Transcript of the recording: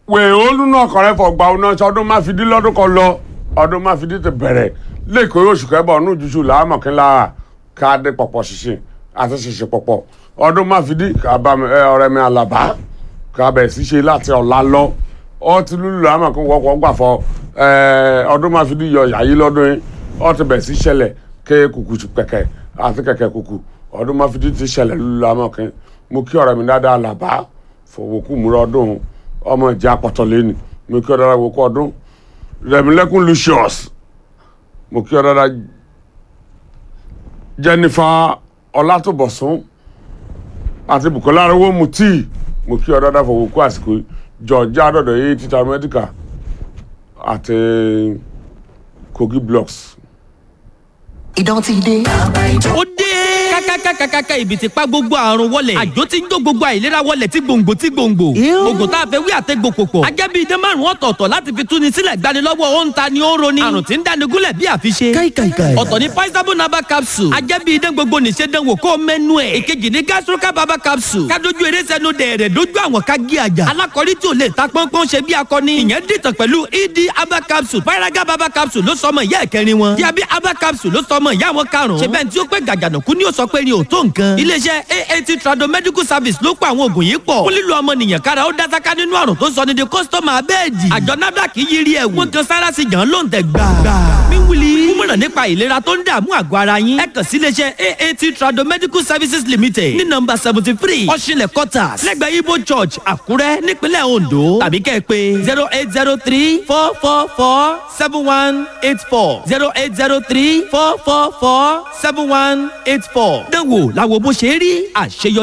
wèé olúna ọkọrẹ fọgbà ọ̀nà ọdún má fi dí lọ́dún kan lọ ọdún má fi dí ti bẹ̀rẹ̀ lẹ́kọ̀ọ́ oṣù kẹbọ̀ ọ̀nù jùṣù làámọ̀kínlá káàdé pọ̀pọ̀ ṣìṣìn àti ṣìṣìn pọ̀pọ̀ ọdún má fi dí ọ̀rẹ́ mi àlàbá kábẹ̀ sí ṣe láti ọ̀la lọ ọ ti lùlù làámọ̀kín wọ́pọ̀ gbà fọ ọdún má fi dí yọ yàyí lọ́dún yìí ọ ti bẹ̀ sí ṣẹlẹ̀ ké kùkù kẹ̀kẹ́ àti kẹ̀kẹ́ kùkù ọdún má fi dí ti ṣẹlẹ̀ lùlù làámọ̀kín mo kí ọ̀rẹ́ mi dáadáa àlàbá fọwọ́kù múra ọdún ọmọ ìjà pọ̀tọ̀ lẹ́nu mo kí ọ dára wọ́kọ́ ọdún rẹ̀mílẹ́kùn lucius mo kí ọ dára jennifer ọlátòbọ̀sún àti bukola arówó mutí mo kí ọ dára fọwọ́kù àsìkò georgia àdọ̀dọ̀ yìí títa medical àti kogi blocks. ìdán ti dé. ó dé kákákákákáká ibi tí pa gbogbo àrùn wọlẹ̀ àjò tí ń jó gbogbo àìlera wọlẹ̀ tí gbòǹgbò tí gbòǹgbò gbogbo tá a fẹ́ wí àtẹ́gbò pòpọ̀ ajẹ́bí idán márùn ọ̀tọ̀ọ̀tọ̀ láti fi túni sílẹ̀ gbani lọ́wọ́ ó ń ta ni ó ń roni àrùn tí ń dáni gúnlẹ̀ bí àfiṣe káìkàìkàì. ọ̀tọ̀ ni paisabo naba capsule ajẹ́bí idán gbogbo nìṣe dánwò kó mẹ́nu ẹ̀ èkejì ni gastroca baba capsule kádojú eré sẹ́nu dẹ̀rẹ̀ dojú àwọn ká gé àjà alákọ̀rí tí ò lè ta pọ́npọ́n ṣe bí akọni ìyẹn dìtàn pẹ̀lú ed aba capsule paraga baba capsule ló sọmọ ìyá ẹ̀kẹrin wọn diabi aba capsule ló sọmọ ìyá wọn karùn-ún ṣe bẹ́ẹ̀ tí ó pẹ́ gàgànàkú ni ó sọ pé ni ò tó nǹkan iléeṣẹ́ aat trado medical service ló pa àwọn oògùn yìí pọ̀ fún lílo ọmọnìyàn kára ó dásáká nínú àrùn tó sọ ní di kọ́sítọ́mà abẹ́ẹ̀dì àjọ nafdac yiri ẹ̀wù wọ́n kan sára sí jàn ló ń tẹ̀ gbà. mi wuli kúmọ̀ràn nípa ìlera tó ń dààmú àgọ́ ara yín ẹ kàn sí iléeṣẹ́ aat trado medical services limited ní nọ́mbà seventy three ọ̀ṣinlẹ̀ quarters lẹ́gbẹ̀ẹ́ ibo church àkúrẹ́ nípínlẹ̀ ondo tàbí kẹ́ ẹ pé zero eight zero three four four four seven one eight four zero eight zero three four four four seven one eight four dánwò làwọn bó ṣe rí àṣeyọrí.